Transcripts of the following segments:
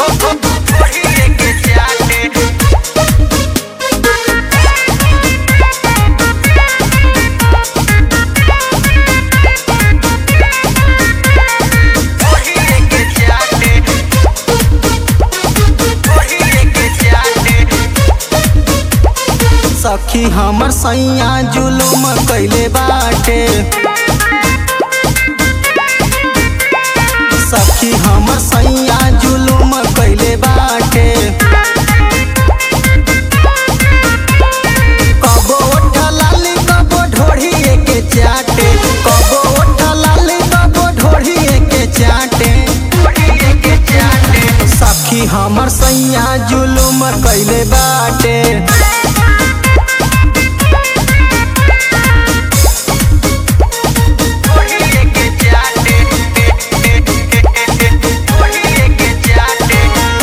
ढोढ़िए के चाटे ढोढ़िए के चाटे ढोढ़िए के चाटे सखी हमर सैया जुलुम कैले बाटे सखी हमर सैया जुलुम कैले बाटे कबो ओठा लाली कबो ढोढ़िए के चाटे कबो ओठा लाली कबो ढोढ़िए के चाटे ढोढ़िए के चाटे सखी हमर सैया जुलुम कैले बाटे ढोढ़िए के चाटे ढोढ़िए के चाटे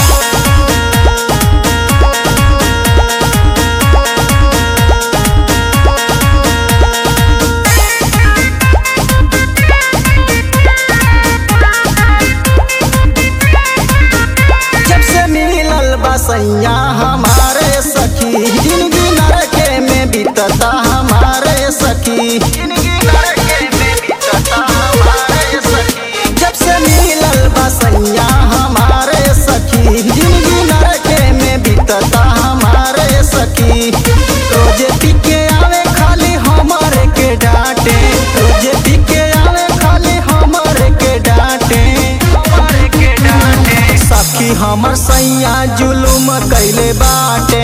जब से मिलल बसैया हमारे सखी जिंदगी नरके में बीतता हमारे सखी जिंदगी नरके में बीतता हमारे सखी जब से मिलल बसैया हमारे सखी जिंदगी नरके में बीतता हमारे सखी रोजे पीके आवे खाली हमारे के डांटे रोजे पीके आवे खाली हमारे के डांटे हमारे के डांटे सखी हमर सैया जुलुम कैले बाटे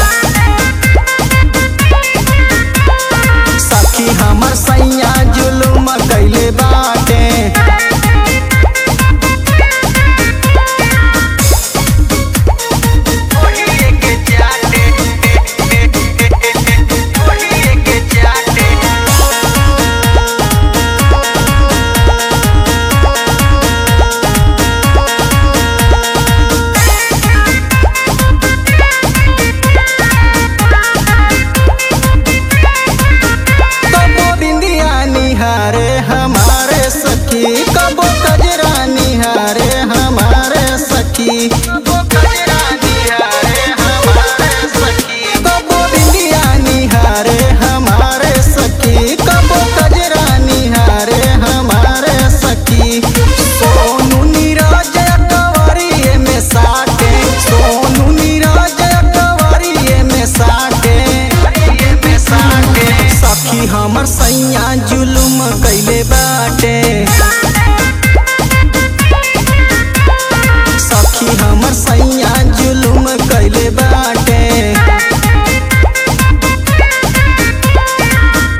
सखी हमर सैया जुलुम कैले बाटे ढोढ़िए के चाटे ढोढ़िए के चाटे कबो बिंदिया निहारे हमारे सखी कबो कजरा निहारे हमारे सखी